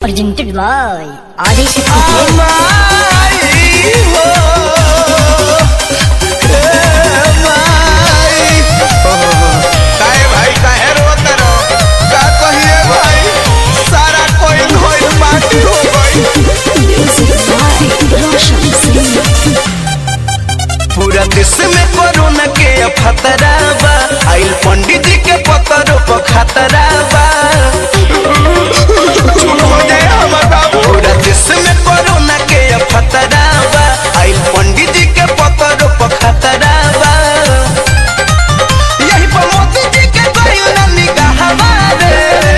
Presented by Adi Shakti Films. माई हो हे माई काहे भाई काहे रोत रहो का कहिए भाई सारा कोई धोई माटी हो गई पूरा देश में कोरोना के खतरा बा आइल पंडित जी के पतरो पर खतरा बा चुप हो जाए हमर बाबू पूरा देश में कोरोना के खतरा बा आइल पंडित जी के पतरो पर खतरा बा यही पर मोदी जी के गइल निगाह हमारे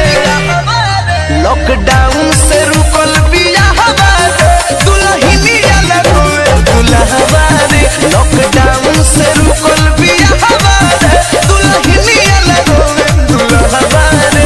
लॉकडाउन से रुकल बिया हमारे दुल्हनिया लगोए दुल्हवारे लॉकडाउन से रुकल बिया हमारे दुल्हनिया लगोए दुल्हवारे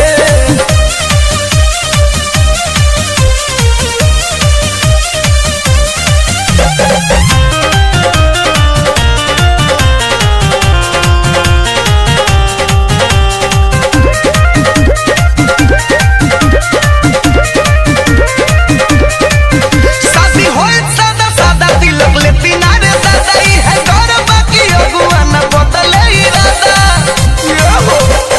शादी होए सादा सादा तिलक ले पिनारे दादा ई है घर बाकी अगुआ न बदले इरादा ये हो।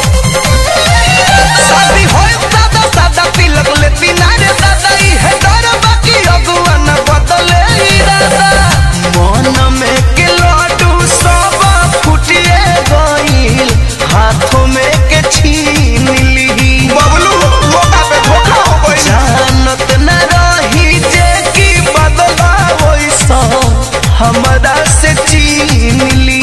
शादी होए सादा सादा तिलक ले पिनारे दादा ई है घर बाकी अगुआ न बदले इरादा मन में के लड्डू सब फुटिए गइल हाथों में के छीन ली बबलू मौका पे धोखा हो गइल जानत न रही जे की बदला वैसा हमरा से छीन ली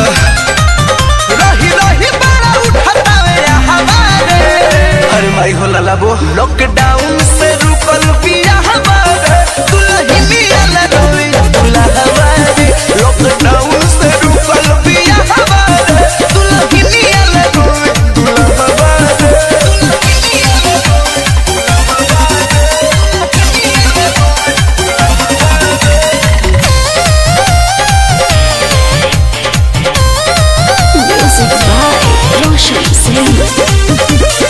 रही रही बड़ा उठावे हमारे अरे माई हो लाला वो लॉकडाउन से रुकल पिया हमारे दुल्ही मिया लगोई दुल्हा हमारे लॉकडाउन से रुकल पिया हमारे दुल्ही मिया लगोई दुल्हा हमारे Music by Roshan Singh.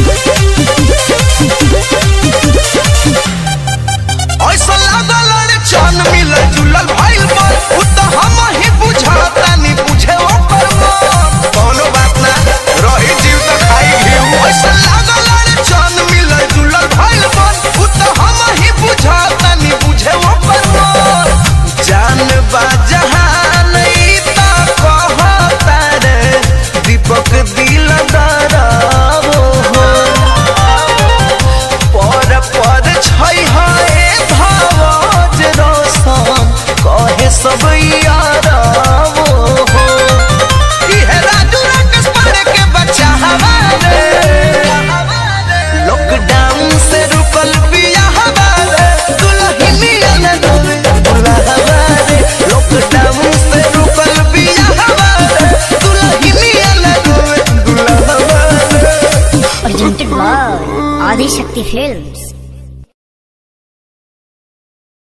ऐसा लागल रे चान मिलल जुलल भइल मन उ त हम ही बुझाता नी बुझे ओकर मन कोनो बात ना रही जीव त खाई घिउ ऐसा लागल रे चान मिलल जुलल भइल मन उ त हम ही बुझाता नी बुझे ओकर मन जान बा जहान ई त कहता रे दीपक दिल दरावो हो पर पर छै हाय भावज रोशन कहे सब यारावो हो इहे राजू राकेश पांडे के बच्चा हमारे लॉकडाउन से रुकल बिया हमारे दुल्हनिया न डोबे दुल्हा हमारे लॉकडाउन से रुकल बिया हमारे दुल्हनिया न डोबे दुल्हा हमारे Presented by Adi Shakti Films.